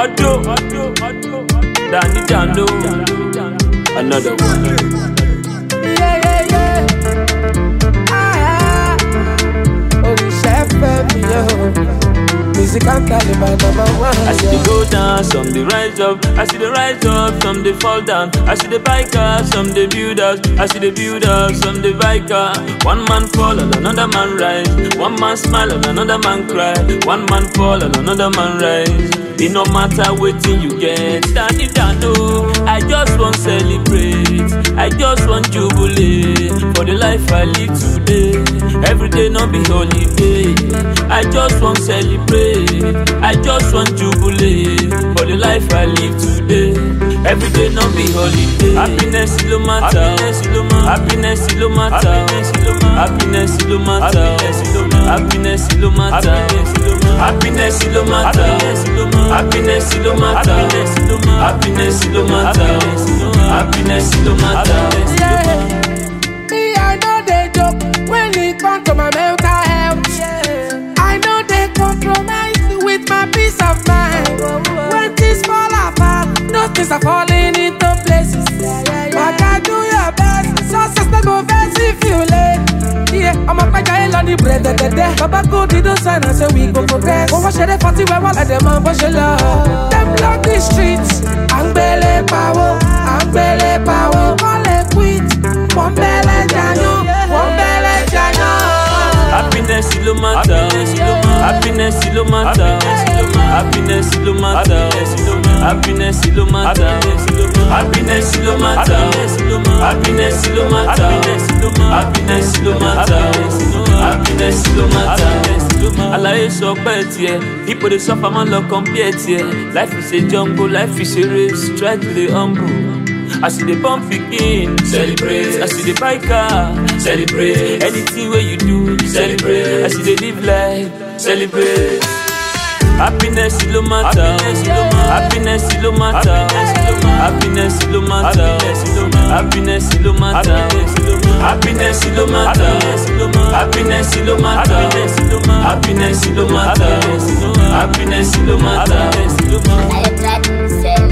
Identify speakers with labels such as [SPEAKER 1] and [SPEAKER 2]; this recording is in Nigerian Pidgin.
[SPEAKER 1] Odo, Danny Dano, another one.
[SPEAKER 2] Yeah, yeah, yeah. Ah, ah. Oríṣẹ́ fẹ́ mi yọ. Music and Taliban number one.
[SPEAKER 1] I see they go down, some they rise up. I see they rise up, some they fall down. I see the bikers, some they build us. I see the build us, some they biker. One man fall and another man rise. One man smile and another man cry. One man fall and another man rise. It no matter waiting you get. Danny Dano, I just want celebrate. I just want jubilate for the life I live today. Every day no be holiday. I just want celebrate. I just want jubilate for the life I live today. Every day no be holiday. Happiness lo matter. Happiness lo matter. Happiness lo matter. Happiness lo matter. Happiness lo matter. Happiness lo matter. Happiness lo matter. Happiness lo matter.
[SPEAKER 2] Yeah. Me, I know they joke when it comes to my mental health. I know they compromise with my peace of mind. When things fall apart, no things are falling into places. But I do your best, success no go vex if you late. Yeah, I'm a pẹja ẹ lọ ní bẹ̀rẹ̀dẹ̀dẹ̀. Bàbá kò dídó sign and say we go progress. Owó ṣe dé fọtí wẹ́wọ́ ẹ̀dẹ̀ mọ bó ṣe lọ. Dem block the street. À ń gbélé pawó, à ń gbélé pawó. Kọ́lé quit, wọ́n bẹ̀rẹ̀ jàyàn, wọ́n bẹ̀rẹ̀ jàyàn.
[SPEAKER 1] Happiness lo matter. Happiness lo matter. Happiness lo matter. Happiness lo matter. Happiness lo matter. Happiness lo matter. Happiness lo matter. Happiness lo matter. Alaye sọ pé tiẹ̀, people dey suffer man lọ compare tiẹ̀. Life is a jungle, life is a race, try to dey humble. As you dey born pikin, celebrate. As you dey buy car, celebrate. Anything wey you do, celebrate. As you dey live life, celebrate. Happiness lo matter. Happiness lo matter. Happiness lo matter. Happiness lo matter. Happiness lo matter. Happiness lo matter. Happiness lo matter. Happiness lo matter.
[SPEAKER 3] I am trying to say